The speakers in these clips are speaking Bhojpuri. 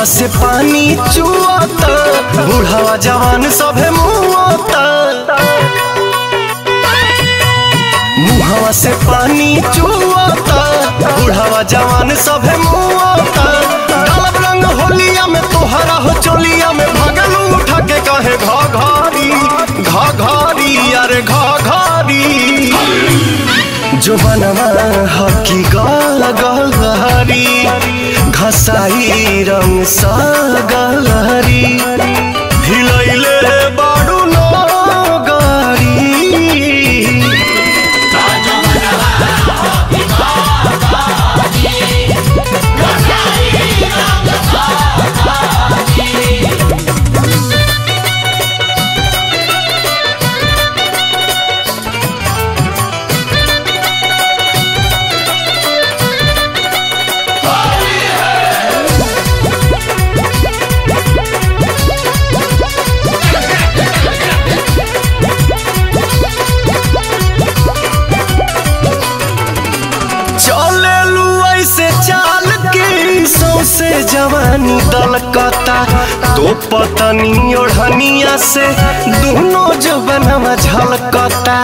मुहवा से पानी चुआता बुढ़ावा जवान सभे मुआता मुहवा से पानी चुआता बुढ़ावा जवान सभे मुआता डालब रंग होलिया में तोहरा हो चोलिया में भगलू उठा के कहे घा घारी घा घारी अरे घा घारी जो बनवा हकी गाल गलहरी घसाई रंग सा गलहरी हिलैले बाडू नो गारी चले लू ऐसे चाल के सौसे जवानी दलकता तो पतनी ओढ़निया से दोनों जो बनवा झलकता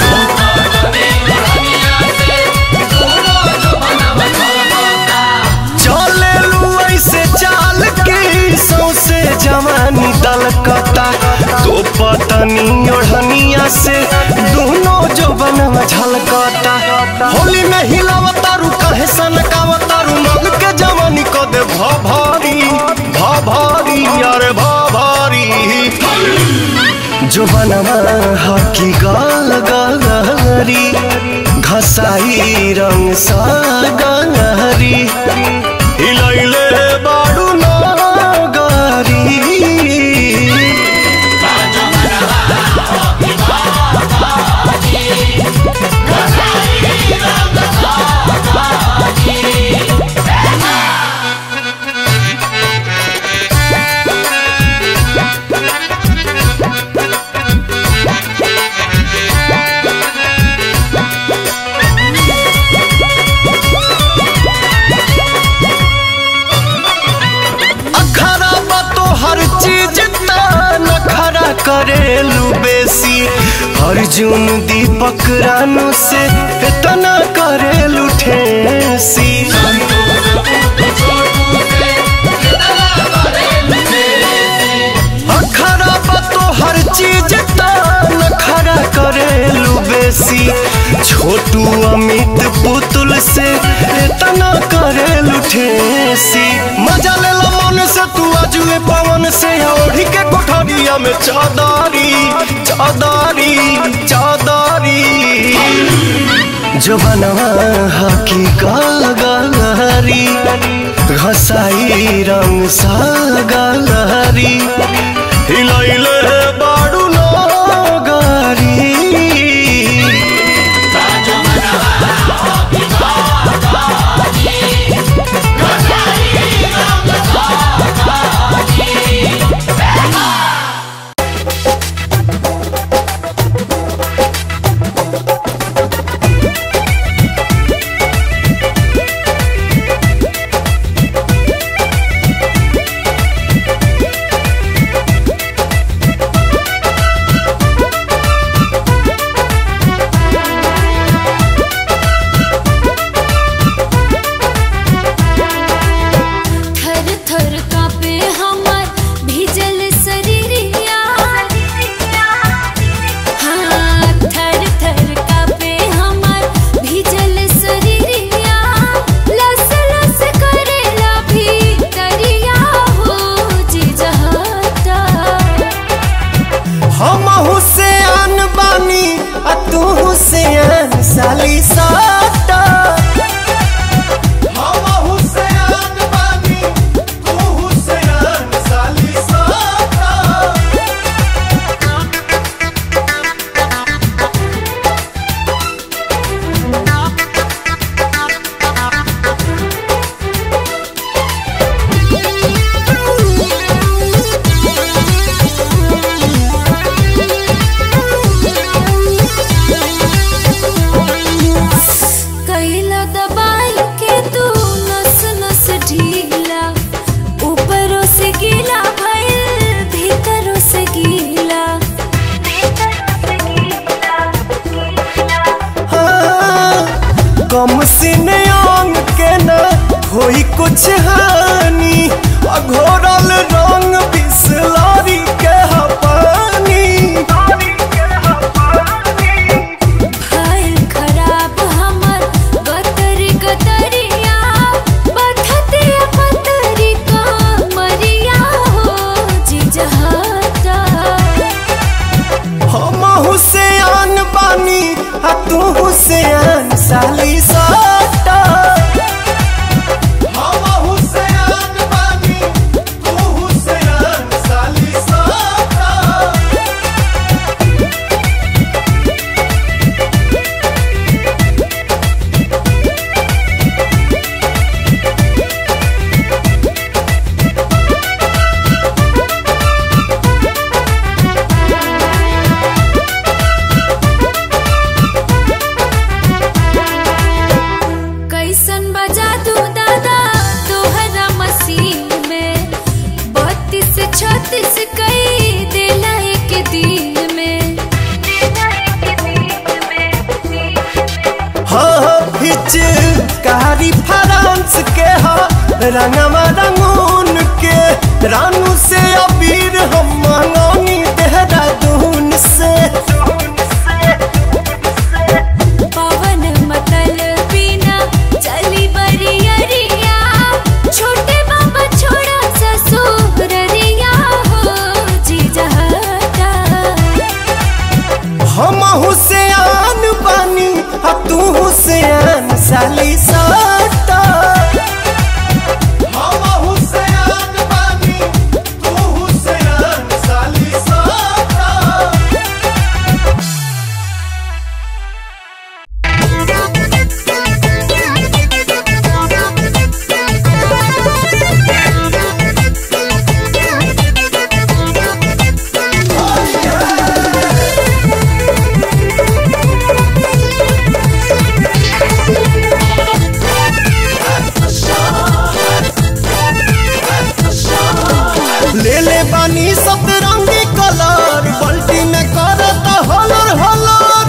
चले लू ऐसे चाल के सौसे जवानी दलकता तो पतनी ओढ़निया से दोनों जो बनवा झलकता होली में हिलावतारू कहे सनकावतारू मन के जवानी को दे भा भारी भा भारी अरे भा भारी जो बनवा हकी गाल गलहरी घसाई रंग सा गलहरी हिलैले बाडू ना गारी अखरा बा तो हर चीज नखरा करेलू बेसी अर्जुन दीपक रानू से इतना करेलू ठेसी अखरा बा तो हर चीज नखरा करेलू बेसी छोटू अमित पुतुल से इतना करेलू ठेसी मजा ले लो मन से तू अजुए पवन से ओढ़ी के कोठरिया में चादारी चादारी चादारी जो बनवा हकी गाल गलहरी घसाई रंग सा गलहरी हिलैले बाडू नो गारी कुछ हानि अघोरल रंग बिसलरी के ह पानी भइल खराब हमर गतरी गतरिया बथते पतरी का मरिया हो जिजहता हम हुसैन बानी आ तू हुसैन साली साटा हम हुसैन बानी तू हुसैन साली साटा कैसन बजा तू दादा तोहरा मसीन में बत्तीस छत्तीस कई देला एक दिन में हाँ हिच कारी फ्रांस के हा रंगवा रंगून के रानू से अबीर हम मंगौनी देहरादून से पवन मतल बिना चली बरियरिया छोटे बाबा छोड़ा ससुररिया हो जिजहता हम हुसैन बानी आ तू हुसैन साली साटा हम हुसैन बानी तू हुसैन साली साटा ले ले बानी सतरंगी कलर बल्टी में करत हलर हलर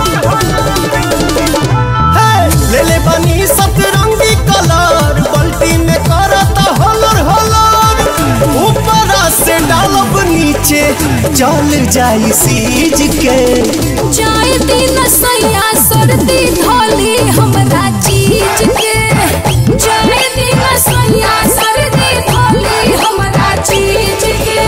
हे, ले ले बानी सतरंगी कलर बल्टी में करत हलर हलर ऊपर से डालब नीचे चल जाई सीज के जाए दिन सैया सर्दी धोली हमरा चीज के जाए दिन सैया सर्दी धोली हमरा चीज के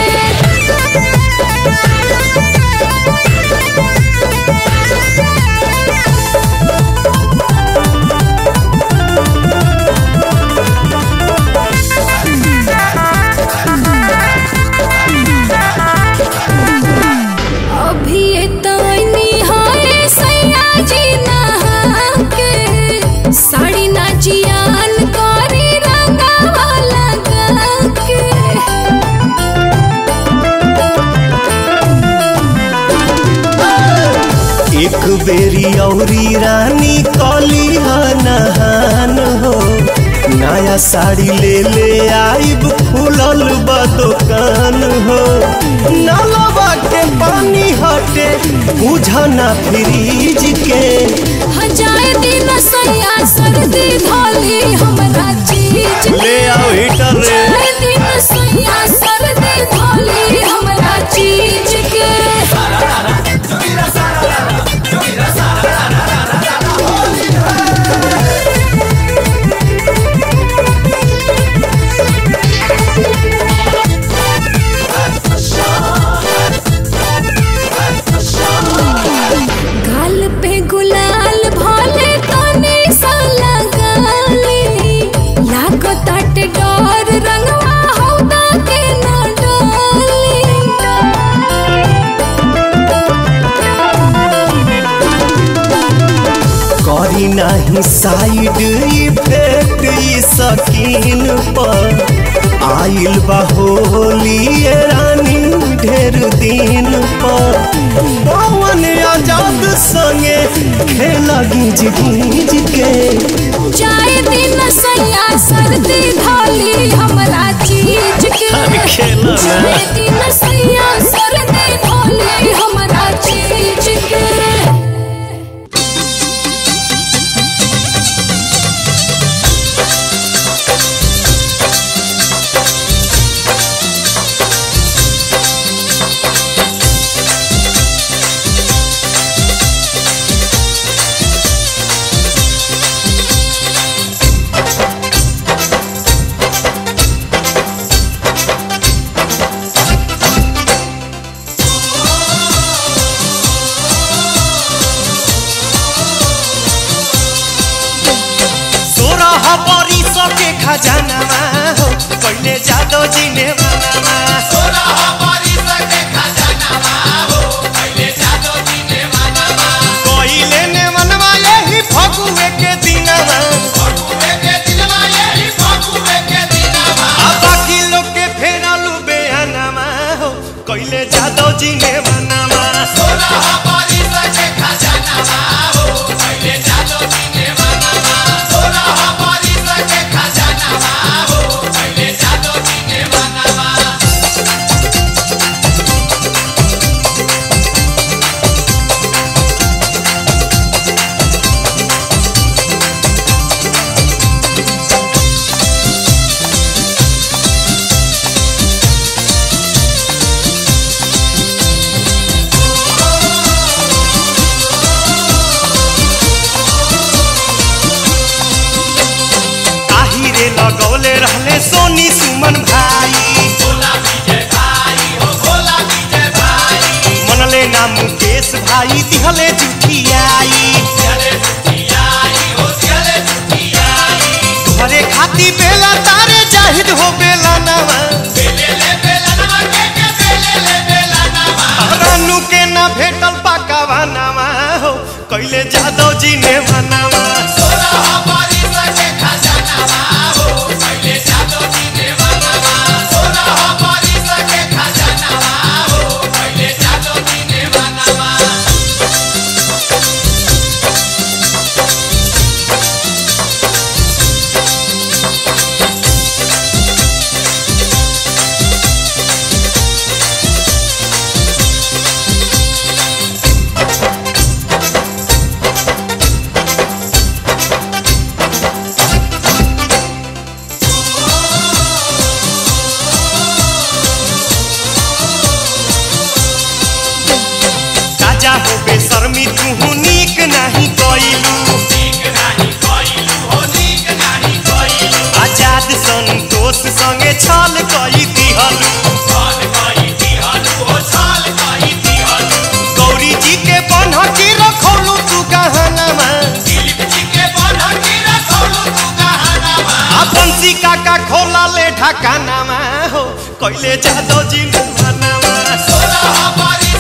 अभी तनी हाय सैया जी नहा के साड़ी ना जियान करी रंगावा लगा के एक बेरी औरी रानी कली नहान हो नया साड़ी ले ले आइब खुलल बा दुकान हो नलवा के पानी हटे बुझना फ्रीज के हजाए दिन सैया सर्दी धोली हमरा चीज के ले आओ हीटर रे जाए दिन सैया सर्दी धोली हमरा चीज के गाल पे गुलाल भोले तने सा लगाली लागो ताटे डोर रंगवा हौदा के न करी नाही साइड इफेक्ट ई सकीन पर आइल बा होली ये रानी ढेर दिन पर पवन आजाद संगे खेला गीज गीज के जाए दिन सैया सर्दी धोली हमरा चीज के खेला ना। जाए दिन सैया सर्दी धोली हमरा चीज के बनवले रहले सोनी सुमन भाई मनले ना मुकेश भाई दिहले जुठियाई घरे खाती बेला तारे जाहिद हो बेला नवा रानू के ना भेटल पाकावा नामा हो कैले जादव जी ने मनावा राजा हो बेशर्मी तू नीक नहीं कइलू आजाद संतोष संगे छल कई दिहलू गौरी जी के बन्ह के रखौलू तू गहनामा आ बंसी काका खोला ले ढकानामा हो कैले जादव जी ने मनावा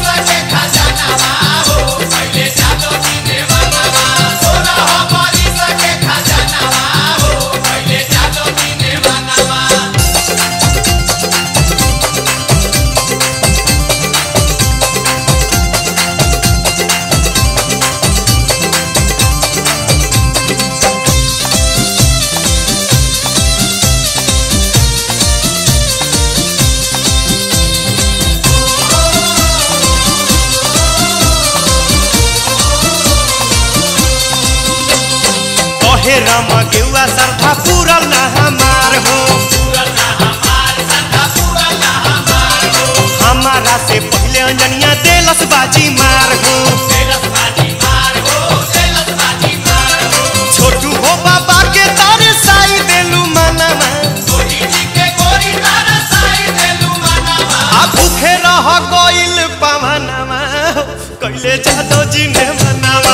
कहे राम गेउआ सरधा पूरल ना हमार हो हमारा से पहले अंजनिया देलस बाजी मार हो छोटू हो बाबा के तारे साई देलू मनामा आ भूखे रह गइल पवनमा हो कैले जादव जी ने मनावा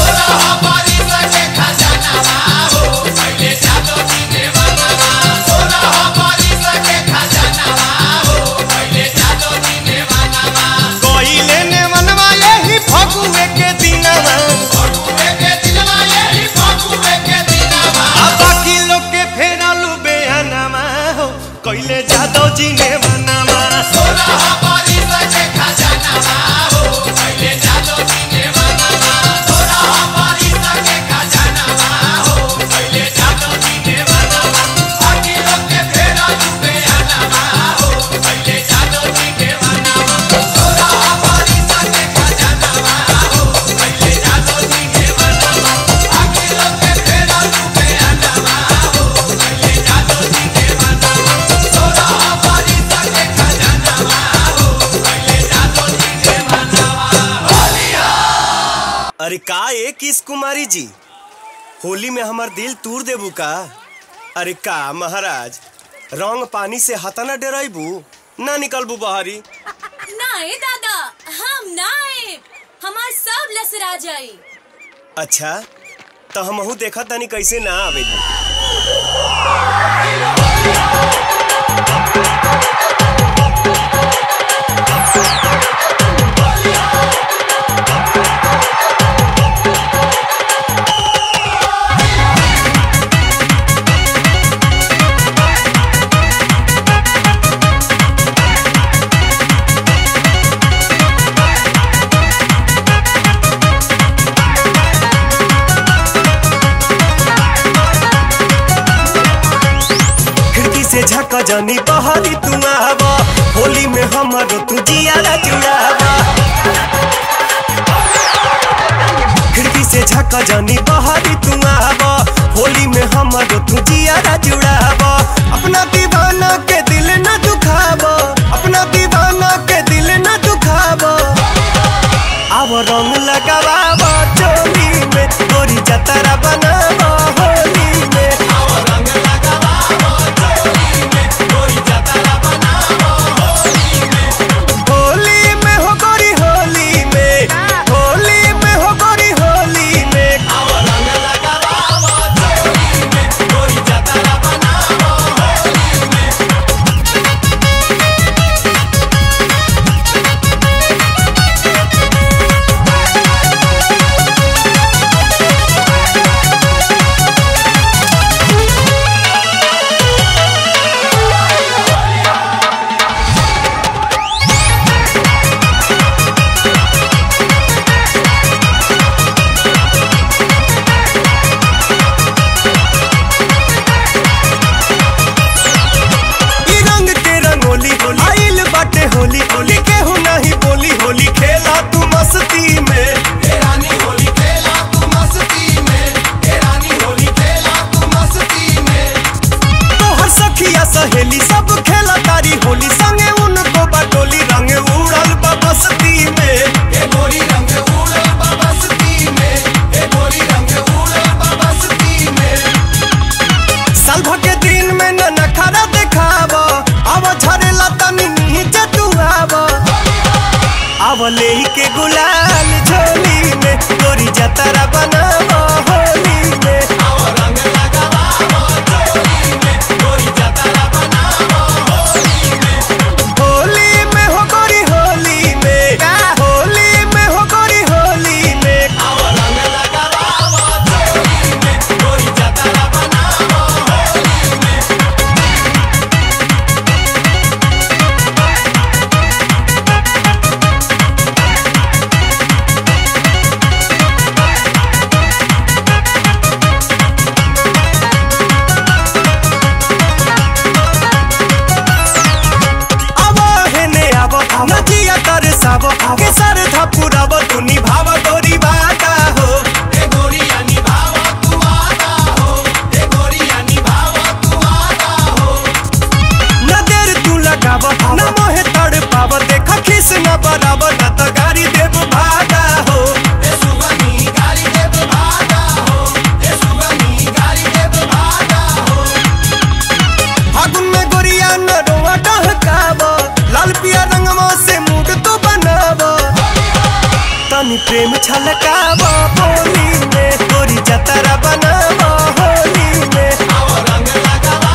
कैले ने मनवा यही फगुए के दिनवा आ बाकी लोग के फेरालू बेहनामा हो कैले जादव जी ने मनावा अरे का ए किस कुमारी जी होली में हमर दिल तूर देबू का अरे का महाराज रंग पानी से हतना डराइबू ना निकलबू बहरी नाए दादा हम नाए हमार सब लसरा जाई अच्छा तो हमहू देखा तनी कैसे ना आवे खिड़की से झक जानी बहरी तू आवा होली में हमर तू जियारा जुड़ावा खिड़की से झक जानी बहरी तू आवा होली में हमर तू जियारा जुड़ावा अपना दीवाना के दिल न दुखावा अपना दीवाना के दिल न दुखावा अब रंग लगावा चोली में गोरी जतरा बनावा होली में सखिया सहेली सब खेला तारी होली संगे उनको बटोली रंग उड़ल बा बस्ती में ए गोरी रंग उड़ल बा बस्ती में ए गोरी रंग उड़ल बा बस्ती में साल भर के दिन में न नखरा देखाव अब झरेला तनी नीचे तू आव अब ले के गुलाल झोली में गोरी जतरा बनाव होली में होली में हो गोरी होली में होली में हो गोरी होली में अब हेने अब नजिया तर सब के सर थपुरब तू निभाव गोरी बाटा हो ए गोरिया निभाव तू आदा हो ए गोरिया निभाव तू आदा हो न देर तू लगाव न मोहे तड़ पाव देख खिस न बराब न त गाड़ी देव भागा हो ए सुगनी गाड़ी देव भागा हो ए सुगनी गाड़ी देव भागा हो फागुन में गोरिया न रोआ डहकाव लाल पिया रंगवा से मूड तो बनाव तनी प्रेम छलकाव होली में गोरी जतरा बनाव होली में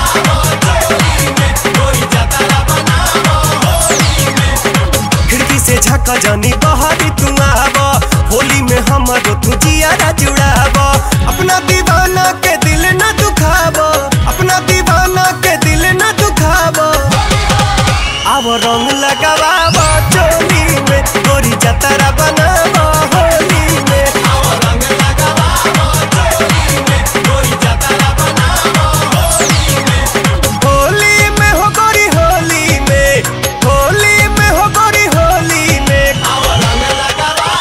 खिड़की से झका जानी बहारी तू आव होली में हमरो तू जियारा जुड़ाव अपना दीवाना के दिल न दुखाव अपना दीवाना के दिल न दुखाव अब रंग लगाव चोली में गोरी जतरा बनाव होली में होली में हो गोरी होली में होली में हो गोरी होली में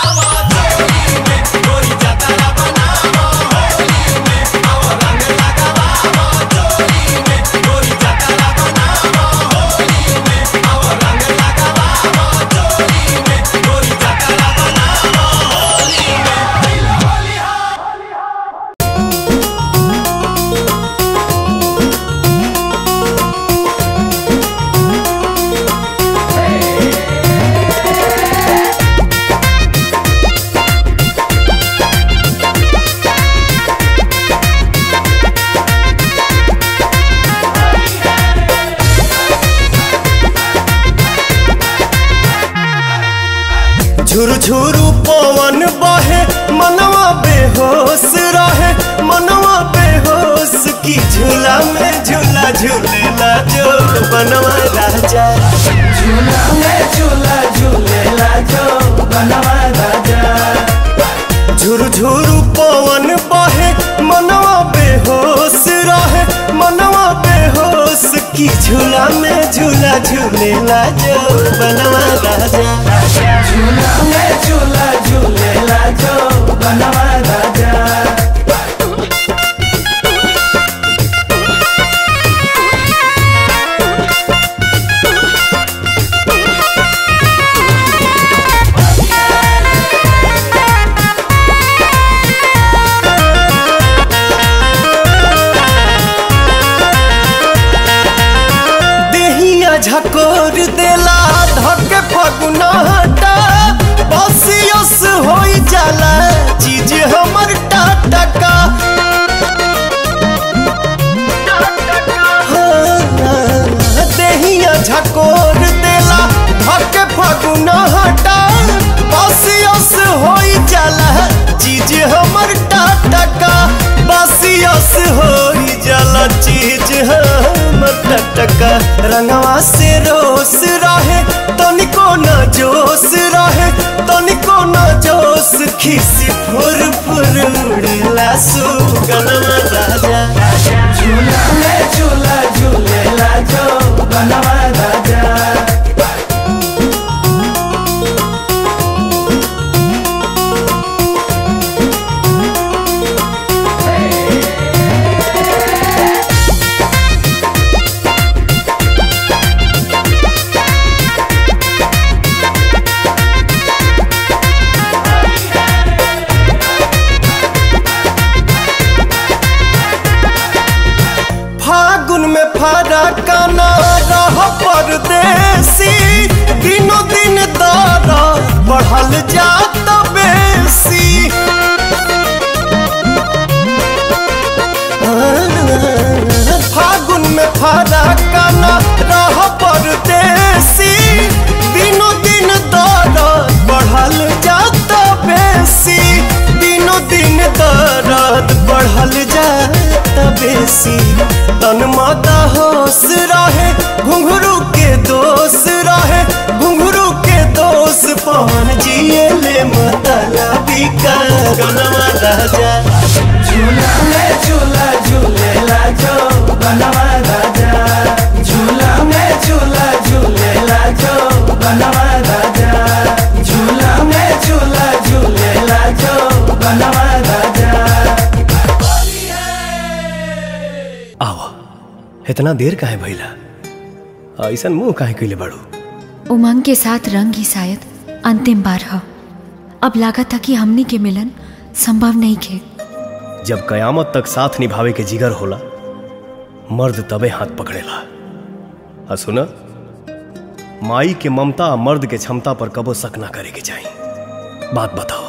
झुरु झुरु पवन बहे मनवा बेहोश रहे मनवा बेहोश की झूला में झूला झूलेला जो बनवा राजा झूला में झूला झूलेला जो बनवा राजा झुरु झुरु पवन बहे मनवा बेहोश रहे मनवा बेहोश की झूला में झूला झूलेला जो बनवा राजा झूला में झूला झूलेला जो बनवा राजा देहिया झकोर देला धके फगुना हटा बसियस होई जाला चीज हमर टाटका देहिया झकोर देला धके फगुना हटा बसियस होई जाला चीज हमर टाटका बसियस होई जाला चीज हमर टटका रंगवा से रोस रहे तनिको न जोश रहे तनिको न जोश खिसी फुर फुर उड़ेला सुगनमा राजा झूला में झूला झूलेला जो बनवा राजा फरक न रह परदेसी दिनों दिन दर बढ़ल जात बेसी फागुन में फरक न रह परदेसी दिनों दिन दर बढ़ल जात बेसी दिनों दिन दर्द बढ़ल जात बेसी तन माता होश रहे घुंघरू के दोष रहे घुंघरू के दोष पवन जिए ले मतलबी का गनवा राजा झूला में झूला झूलेला जो बनवा राजा झूला में झूला झूलेला जो बनवा राजा झूला में झूला झूलेला जो बनवा राजा आवा इतना देर काहे भइला ऐसन मुंह काहे कइले बाड़ू उमंग के साथ रंग ही शायद अंतिम बार ह अब लागत था कि हमनी के मिलन संभव नहीं खे जब कयामत तक साथ निभावे के जिगर होला मर्द तबे हाथ पकड़ेला आ सुना माई के ममता आ मर्द के क्षमता पर कबो शक ना करे के चाहिए बात बताओ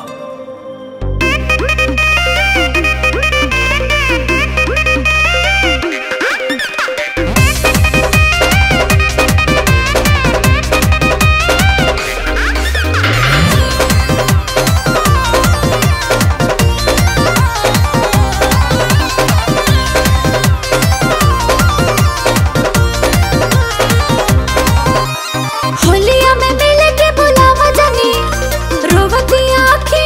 होलिया में मिल के बुलावा जानी रोवती आँखें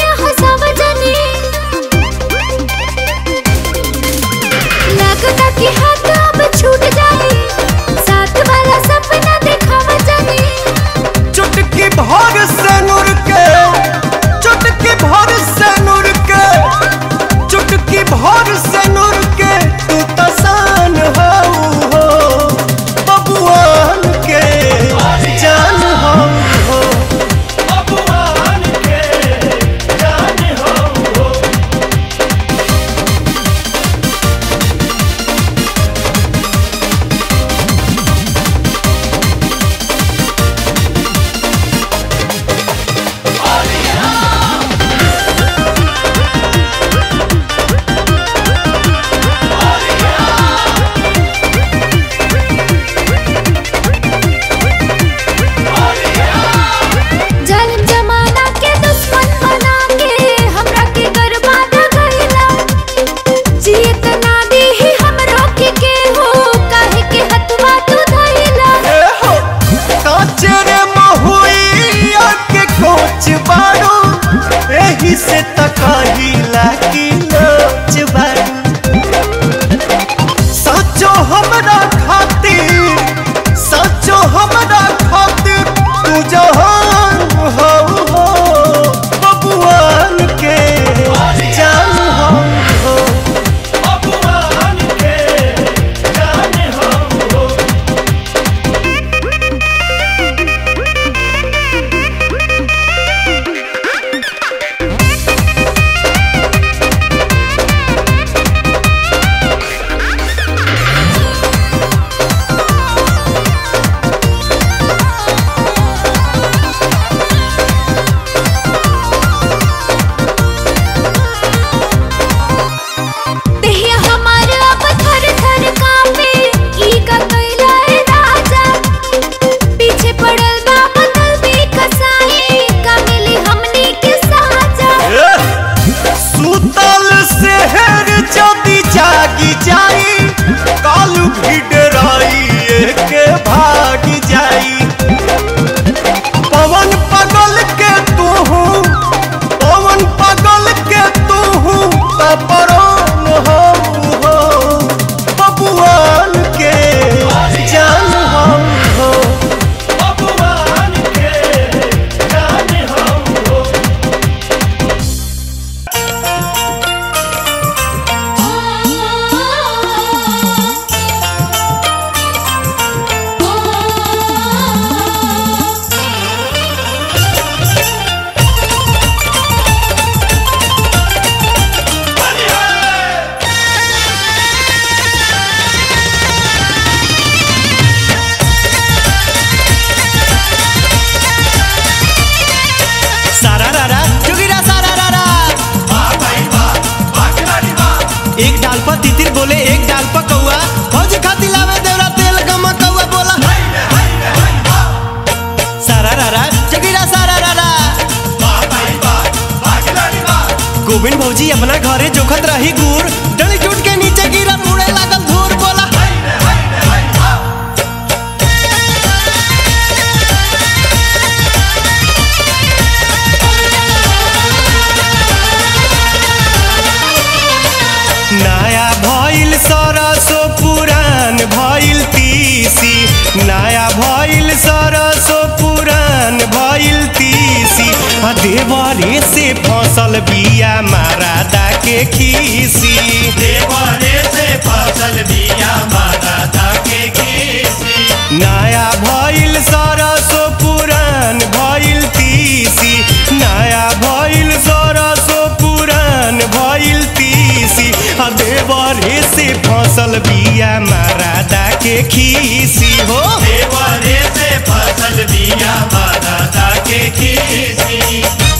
भौजी अपना घरे जोखत रही गुड़ डली टूट के नीचे गिरल उड़े लागल धूर बोला नया भइल सरसो पुरान भइल तीसी नया भइल सरसो पुरान भइल तीसी आ देवरे से फसल बिया मारादा के खीसी देवरे से फसल बिया माता के खीसी नया भइल सरसो पुरान भइल तीसी नया भइल सरसो पुरान भइल तीसी आ देवरे से फसल बिया मारादा के खीसी हो देवरे से फसल बिया माता के खीसी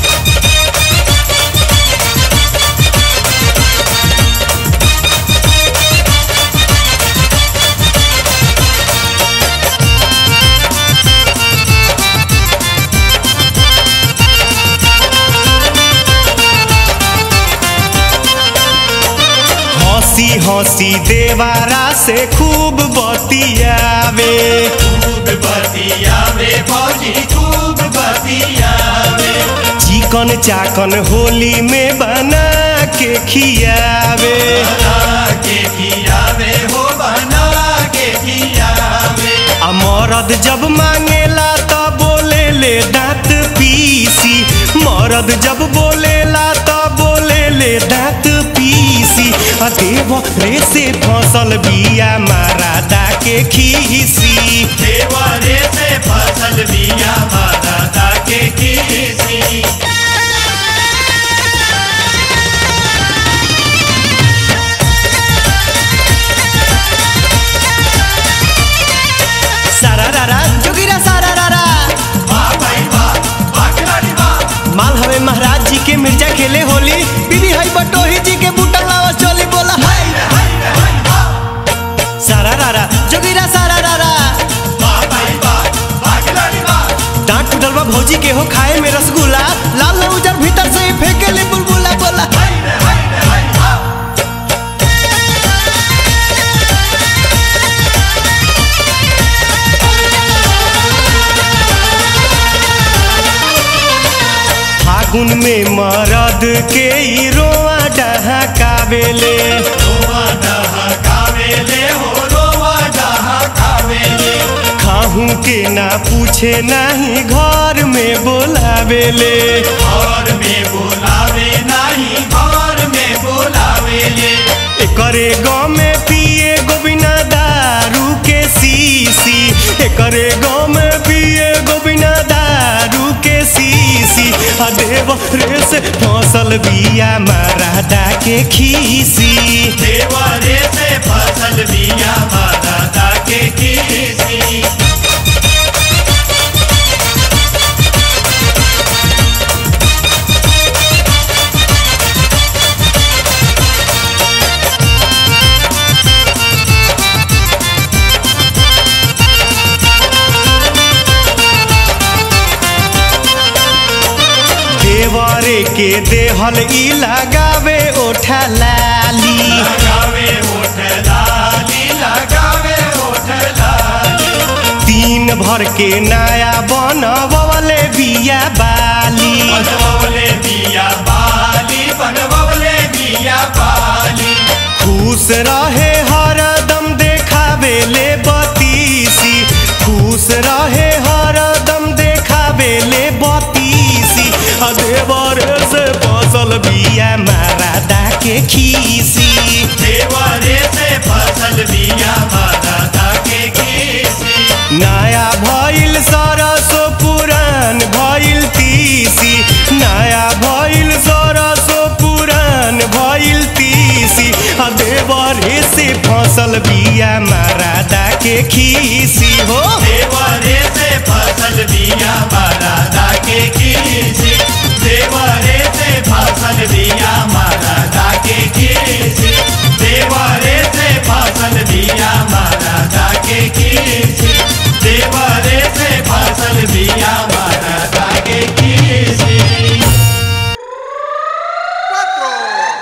हंसी हंसी देवारा से खूब बतियावे खूब बतियावे भौजी खूब बतियावे चिकन चाकन होली में बना के खियावे बना के खियावे हो बना के खियावे आ मरद जब मांगेला त बोले ले दांत पीसी मरद जब बोलेला त बोले ले दांत पीसी आ देव रे से फसल बिया मारादा के खीसी देवरे से फसल बिया माता के खीसी सारा रारा जोगिरा सारा रारा वाह भाई वाह वाह खिलाड़ी वाह माल हवे महाराज जी के मिर्जा खेले होली बीबी हई बटोही जी के बूटा लावा चोली बोला हाय सारा रारा जोगिरा सारा रारा वाह भाई वाह वाह खिलाड़ी वाह डांट टूटल बा भौजी के हो खाए में रसगुल्ला लाल न उजर भीतर से ही फेंके ले बुलबुला बोला फागुन में मरद के ई रोआ डहकावेले रोवा डहा कावेले हो रोवा डहा कावेले खाहू के ना पूछे नहीं घर में बोलावेले घर में बोलावे नहीं घर में बोलावेले एकरे गाँव में पिए गोबिना दारू के सीसी एकरे गाँव में पिए गोबिना दारू के सीसी आ देव रे से फसल बिया मारादा के खीसी देवरे से फसल बिया माता के खीसी देवरे के देहल ई लगावे ओठा लाली लगावे होठ लाली लगावे होठ लाली तीन भर के नया बनवले बिया बाली बनवले बिया बाली बनवले बिया बाली खुश रहे हरदम देखावे ले बतीसी खुश रहे हरदम देखावे ले बतीसी आ देवर से फसल बिया मारादा के खीसी देवरे से फसल बिया माता के खीसी नया भइल सरसो पुरान भइल तीसी नया भइल सरसो पुरान भइल तीसी आ देवरे से फसल बिया मारादा के खीसी हो देवरे से फसल बिया माता के खीसी देवरे से फसल बिया माता के खीसी देवरे से फसल बिया माता के खीसी देवरे से फसल बिया माता के खीसी cuatro.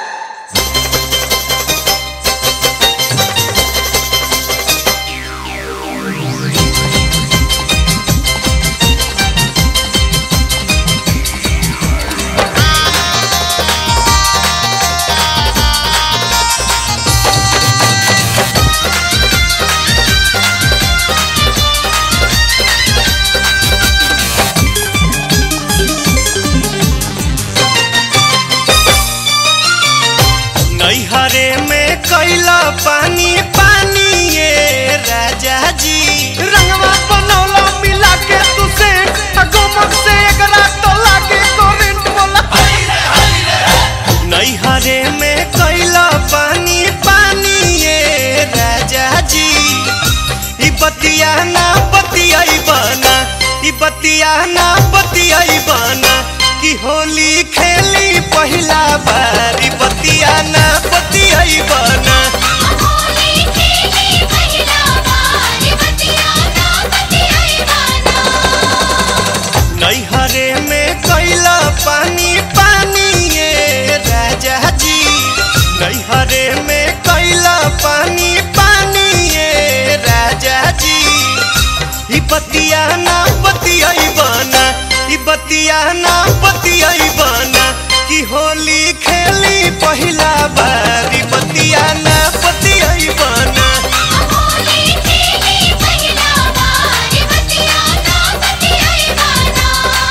बतिया ना बतियाई बना ई बतिया ना बतियाई बना कि होली खेली पहिला बार ई बतिया ना बतियाई बना होली खेली पहिला बार बतिया ना बतियाई बाना नैहरे में कैला पानी पानी ये राजा जी नैहरे में कैला पानी पानी ये राजा जी ई बतिया ना बतियाई बना ई बतिया ना बतियाई बना कि होली खेली पहिला बार ई बतिया ना बतियाई बना होली खेली पहिला बार बतिया ना बतियाई बाना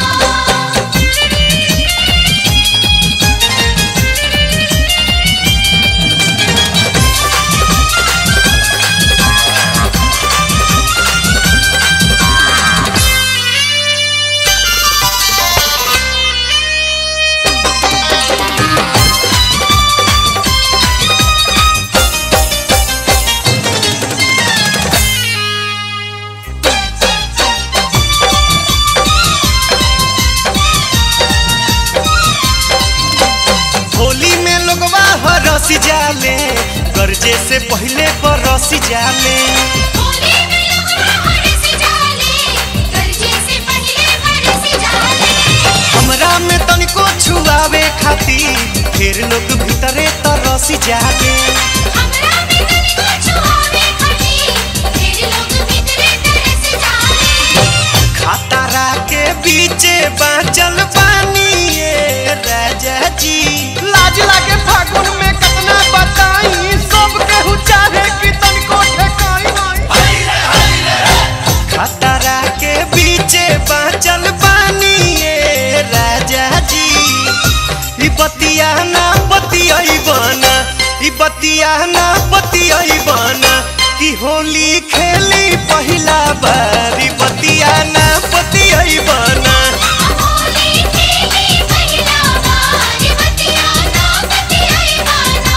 होली में लोगवा हरसी जाले गर्जे से पहले बरसी जाले होली में लगवा हरसी जाले गरजे से पहले बरसी जाले हमरा में तनिको छुआवे खातिर फिर लोग भीतरे तरसी जाले हमरा में तनी को छुआवे खड़ी फिर लोग भीतरे तरस जाले खतरा के बीचे बाँचल पानी ये राजा जी लाज लागे फागुन में कितना बताई सब केहू चाहे कि तनिको ठेकाई नहीं खतरा के बीचे बाँचल पानी ये राजा जी ई बतिया ना बतियाई बना ई बतिया ना बतियाई बना कि होली खेली पहिला बार ई बतिया ना बतियाई बना होली खेली पहिला बार बतिया ना बतियाई बाना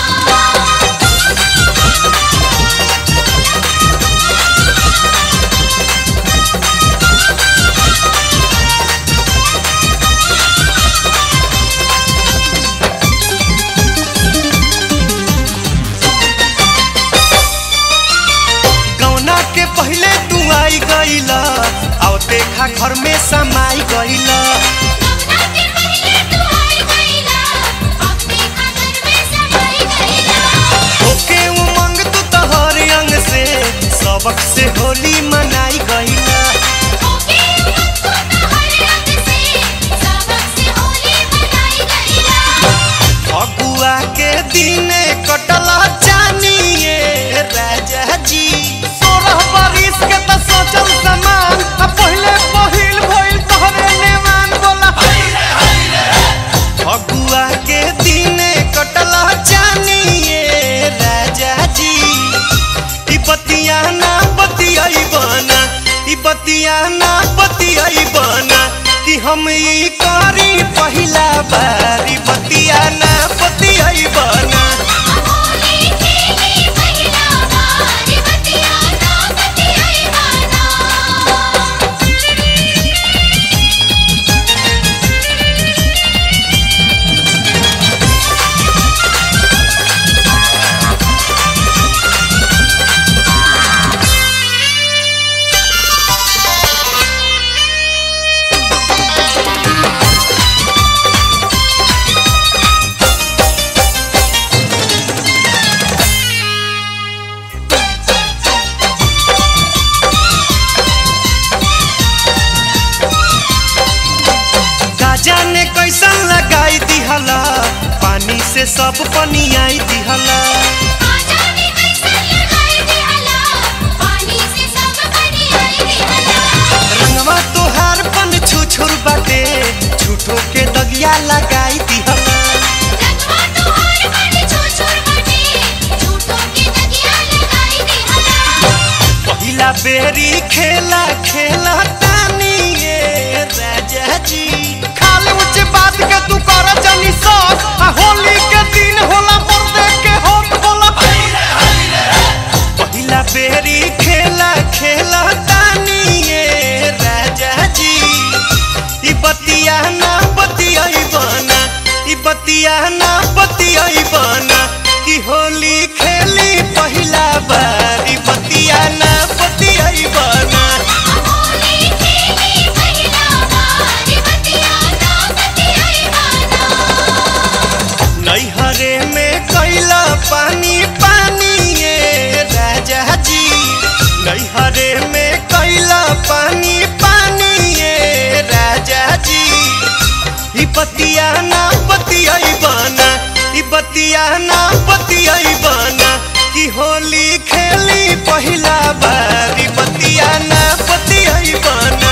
गौना के पहले तू आई गईला आओ देखा घर में समाई गईला कवना के पहले तू आई गईला अब देखा घर में समाई गईला ओके उमंग तू तोहर अंग से सबक से होली मनाई गईला ओके उमंग तो हर रंग से सबक से होली मनाई गईला फगुआ के दिने कटला जानिए राजा जी सोलह बरिस के त सोचल समान आ पहले पहिल भइल तोहरे नेमान बोला फगुआ के दिने कटला जानिए राजा जी ई बतिया ना बतियाई बना ई बतिया ना बतियाई बना कि हम ई करी पहिला बार ई बतिया ना बतियाई बना होली खेली पहिला बार बतिया ना बतियाई बाना गाजा ने कैसन लगाई दिहला पानी से सब पनियाई दिहला आजा ने कैसन लगाई दिहला पानी से सब बनियाई दिहला रंगवा तोहार पन छुछुर बाटे झूठो के दगिया लगाई दिहला रंगवा तोहार बड़ी छोछोर बटे झूठों के दगिया लगाई दिहला पहिला बेरी खेला खेला तानी ये राजा जी खाली ऊंचे बात के तू कर जानी सक आ होली के दिन होला मर्दे के होत होला पहिला बेरी खेला बतिया ना बतियाई बना कि होली खेली पहिला बारी बतिया ना बतियाई बना नैहरे में कैला पानी पानी ये राजा जी नैहरे में कैला पानी पानी ये राजा जी ई बतिया ना बतियाई बना ई बतिया ना बतियाई बना कि होली खेली पहिला बारी बतिया ना बतियाई बना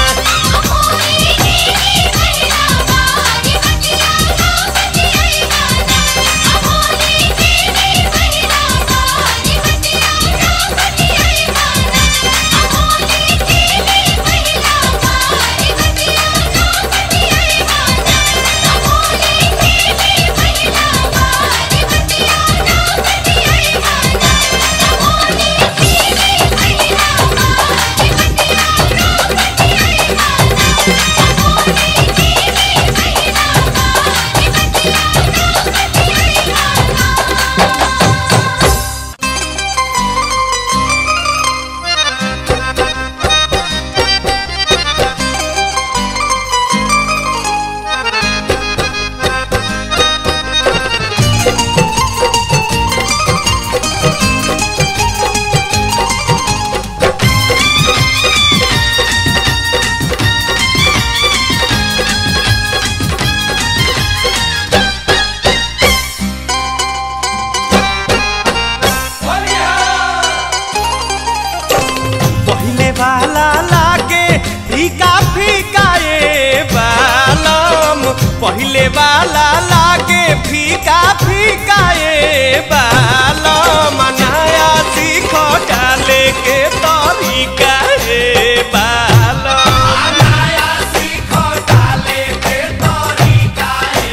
पहले वाला लागे फीका फीका ये बालम पहले वाला लागे फीका फीका ये बालम नया सीखो डाले के तरीका हे बालम नया सीखो डाले के तरीका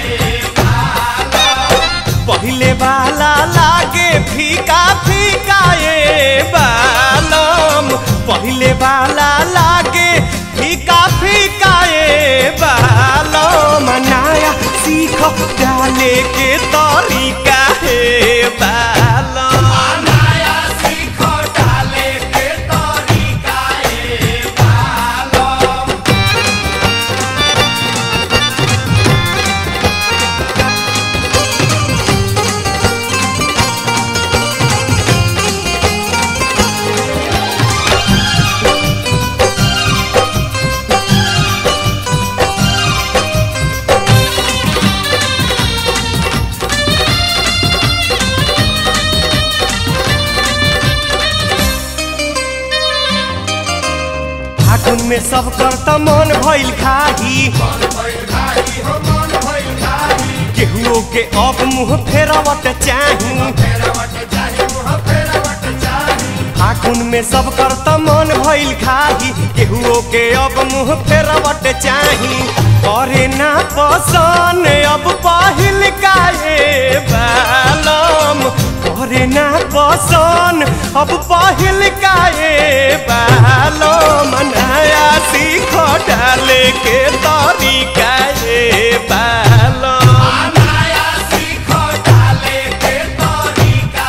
पहले वाला लागे फीका फीका ये बालम पहले वाला लागे फीका फीका ये बालम नया सीख डाले के तरीका हे बालम नया सीखो डाले के तरीका फागुन में सब करता मन भइल खाही केहुओ के अब मुंह फेरवट चाही फागुन में सब करता मन भइल खाही केहुओ के अब मुंह फेरवट चाही करे ना पसन अब पहिल काहे बालम करे ना पसन अब पहिल काहे बालम नया सीख डाले के तरीका हे बालम नया सीखो डाले के तरीका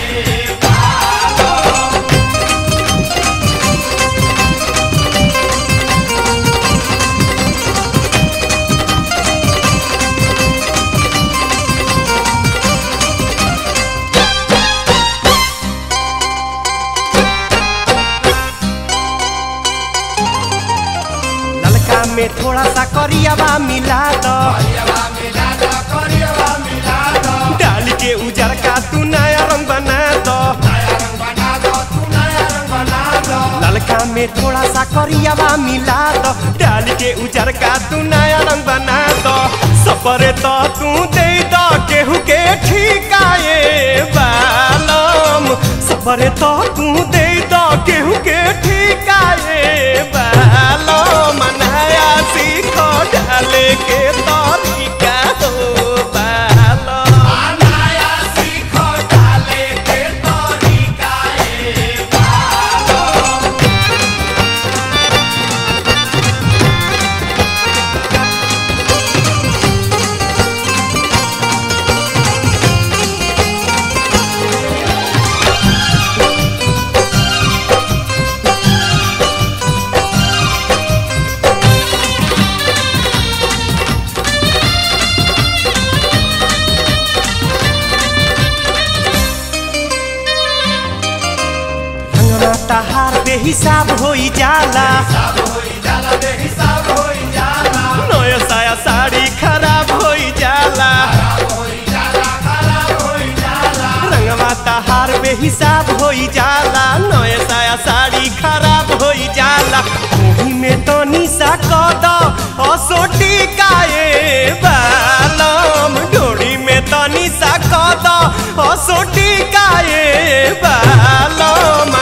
ललका में थोड़ा सा करियावा मिला दो डाल के उजर का तू नया रंग बना दो ललका में थोड़ा सा करियावा मिला दो डाल के उजर का तू नया रंग बना दो सपरे तो तू दे दो केहू के ठिकाए बालम सपरे तो तू दे दो केहू के ठिकाए बालम नया सीखो डाले के तरीका हो बालम नया सीखो डाले के तरीका ई बेहिसाब होई जाला नया साया साड़ी खराब होई जाला रंगवा तहार बेहिसाब होई जाला नया साया साड़ी खराब होई जाला ओही में तो निशा कद असोटी काए बालम डोरी में तो निशा कद असोटी काए बालम